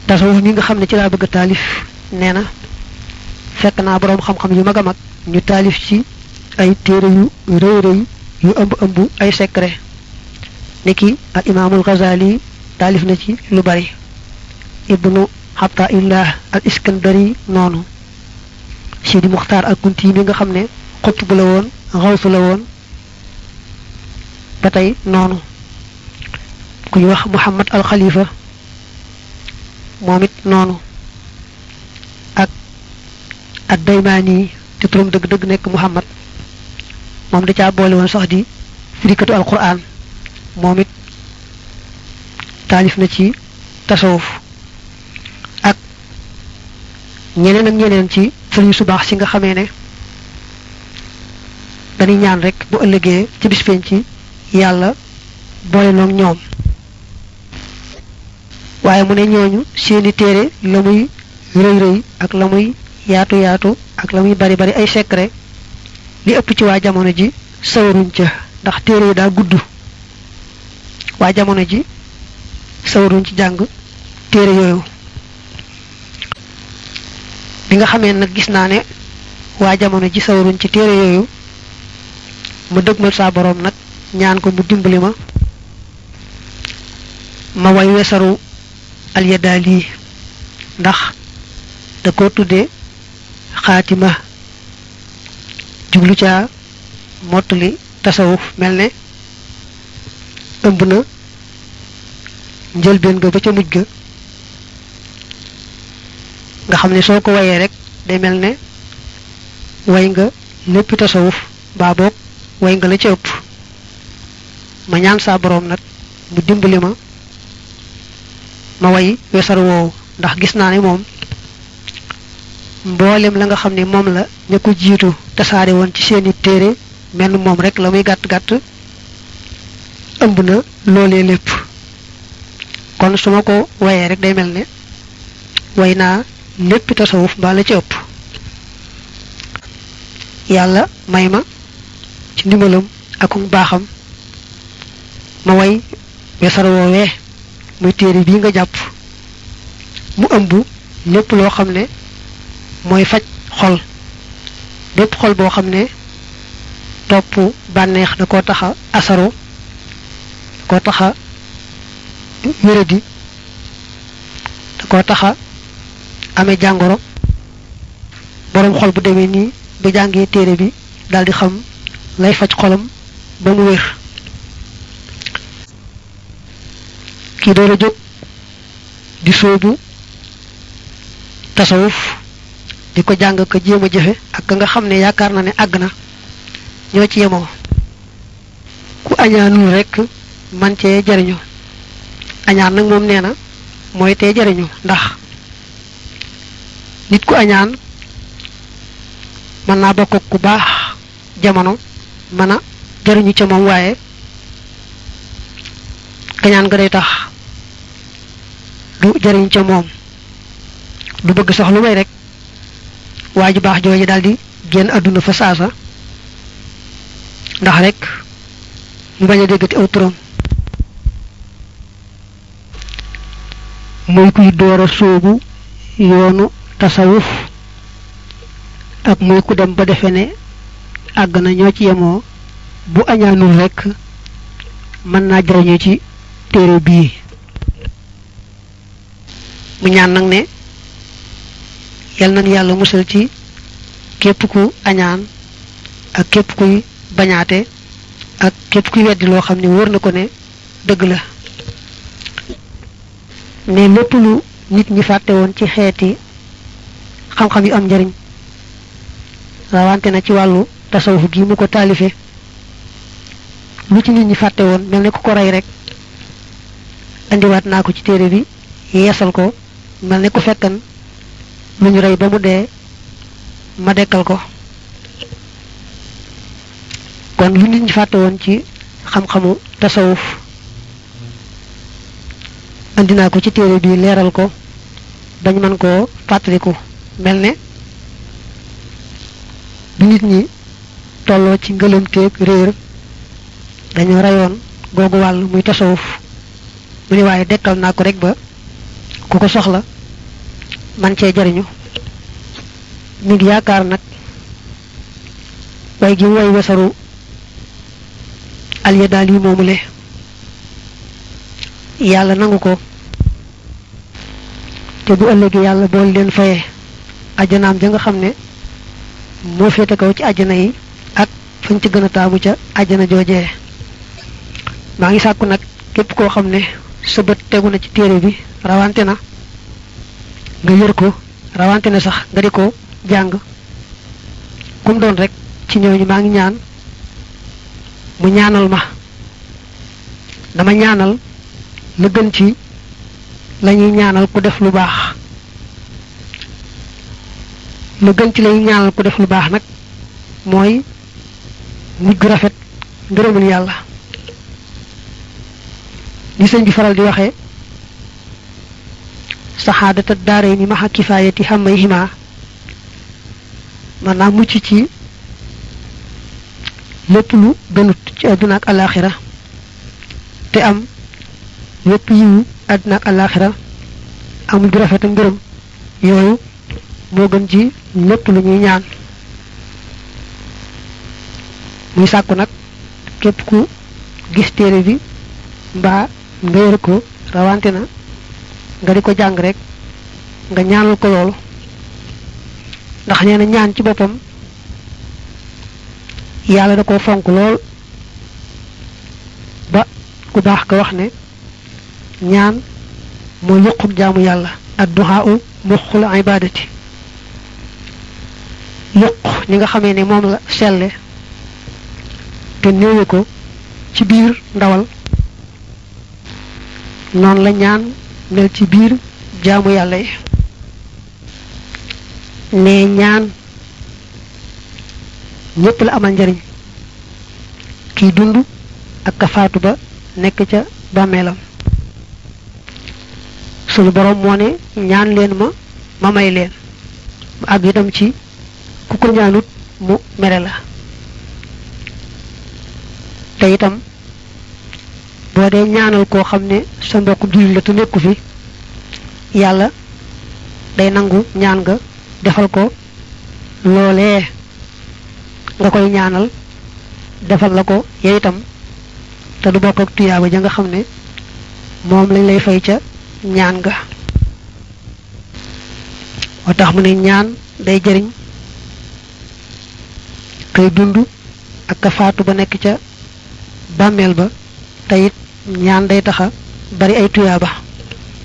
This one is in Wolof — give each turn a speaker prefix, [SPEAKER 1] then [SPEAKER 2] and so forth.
[SPEAKER 1] tasawuf mi nga xam ne ci laa bëgg a taalif nee na fekk naa boroom xam-xam yu mag a mag ñu taalif ci ay téere yu rëy rëy yu ëmb ëmb ay secret niki al imaamul Ghazali taalif na ci lu bari ibnu Ataillah al Iskandari noonu Sidi Muxtaar al Kunti mi nga xam ne xutbu la woon xawsu la woon ba tey noonu ku ñu wax Muhammad al Khalifa moom it noonu ak ad Daymaani te turam dëgg-dëgg nekk Muhammad moom da caa boole woon sax di firikatu al Qur'an moom it taalif na ci tasawuf ak ñeneen ak ñeneen ci sëriñ su baax si nga xamee ne dañuy ñaan rek bu ëllëgee ci bis penc ci yàlla boole noog ñoom waaye mu ne ñooñu seeni téere la muy rëy rëy ak la muy yaatu yaatu ak la muy bari bari ay secret li ëpp ci waa jamono ji sawaruñ ca ndax téere yi daa gudd waa jamono ji sawaruñ ci jàng téere yooyu bi nga xamee nag gis naa ne waa jamono ji sawaruñ ci téere yooyu ma dëgmal saa boroom nag ñaan ko mu dimbali ma ma way wesaru alyadaali ndax da ko tudde xaatima jublu caa mottali tasawuf mel ne ëmb na njëlbeen ga ba ca mujj ga nga xam ne soo ko wayee rek day mel ne way nga lépp tasawuf baa boog way nga la ca ëpp ma ñaan saa boroom nag mu dimbali ma ma way wesar woowu ndax gis naa ne moom mboolem la nga xam ne moom la ña ko jiitu tasaare woon ci seeni téere mel moom rek la muy gàtt gàtt ëmb na loolee lépp kon su ma ko wayee rek day mel ne way naa lépp tasawuf mbaa la ci ëpp yàlla may ma ci ndimbalam akum baaxam ma way wesar woowee muy téere bii nga jàpp mu ëmb lépp loo xam ne mooy faj xol bépp xol boo xam ne topp bànneex da koo taxa asaro da koo taxa wéradi da koo taxa amee jàngoro boroom xol bu demee nii ba jàngee téere bi daldi xam lay faj xolam ba mu wér kii door a jóg di sóobu tasawuf di ko jàng ko jéem a jëfe ak ka nga xam ne yaakaar na ne àgg na ñoo ci yemoo ku añaanul rekk man cee jariñu añaan nag moom nee na mooy tee jariñu ndax nit ku añaan mën naa bokk ku baax jamono mën a jariñu ca moom waaye kañaan nga day tax du jariñ ca moom du bëgg sax lu may rek waa ju baax jooju daldi génn àdduna fa saasa ndax rek mu bañ a déggati aw turam muy kuy door a sóobu yoonu tasawuf ak muy ku dem ba defe ne àgg na ñoo ci yemoo bu añaanul rekk mën naa jariñu ci téere bii mu ñaan nag ne yal nañ yàlla musal ci képp ku añaan ak képp kuy bañaate ak képp kuy weddi loo xam ne wóor na ko ne dëgg la ne lépp lu nit ñi fàtte woon ci xeeti xam-xam yu am njariñ rawante na ci wàllu tasawuf gi mu ko taalife lu ci nit ñi fàtte woon mel ne ku ko rey rek andiwaat naa ko ci téere bi yeesal ko mel ne ku fekkan lu ñu rey ba mu dee ma dekkal ko kon lu nit ñi fàtte woon ci xam-xamu tasawuf andi naa ko ci téere bi leeral ko bañ mën koo fàttaliku mel ne bi nit ñi tolloo ci ngëlëmteeg réer dañoo reyoon googu wàll muy tasawuf mu ne waaye dekkal naa ko rek ba ku ko soxla man cee jariñu mi ngi yaakaar nag way gi woy wesaru alya daal yi moomule yàlla nangu ko te bu ëllëgee yàlla bool leen fayee ajjanaam ja nga xam ne moo féete kaw ci ajjana yi ak fañ ci gën a taamu ca ajjana joojee maa ngi sàkku nag képp koo xam ne sa bët tegu na ci téere bi rawante na nga yër ko rawante na sax nga di ko jàng kum doon rek ci ñooñu maa ngi ñaan mu ñaanal ma dama ñaanal la gën ci lañuy ñaanal ku def lu baax la gën ci lañuy ñaanal ku def lu baax nag mooy mujj gu rafet ngërëmul yàlla li sëñ bi faral di waxee saxaadata daare ni maxa kifaayati xamay xima maanaam mucc ci lépp lu gënut ci àdduna ak alaxira te am lépp yiwu àdduna ak alaxira amul ju rafet ak ngërëm yooyu moo gën ci lépp lu ñuy ñaan muy sàkku nag képp ku gis téere bi mbaa nga yër ko rawante na nga di ko jàng rek nga ñaanal ko loolu ndax nee na ñaan ci boppam yàlla da ko fonk lool ba ku baax ko wax ne ñaan mooy yuquk jaamu yàlla adduhaa u muxul ibadati yuq ñi nga xamee ne moom la selle te néewe ko ci biir ndawal noonu la ñaan mel ci biir jaamu yàlla yi ne ñaan ñépp la amal njariñ kiy dund ak ka faatu ba nekk ca bàmmeelam suñu borom moo ne ñaan leen ma ma may leen mu àgg itam ci ku ko ñaanut mu mere la te itam boo dee ñaanal koo xam ne sa mbokk jullit la te nekku fi yàlla day nangu ñaan nga defal ko loolee nga koy ñaanal defal la ko yow itam te du bokk ak tuyaaba ja nga xam ne moom lañ lay fay ca ñaan nga moo tax mu ne ñaan day jëriñ kay dund ak ka faatu ba nekk ca bàmmeel ba te it ñaan day taxa bari ay tuyaaba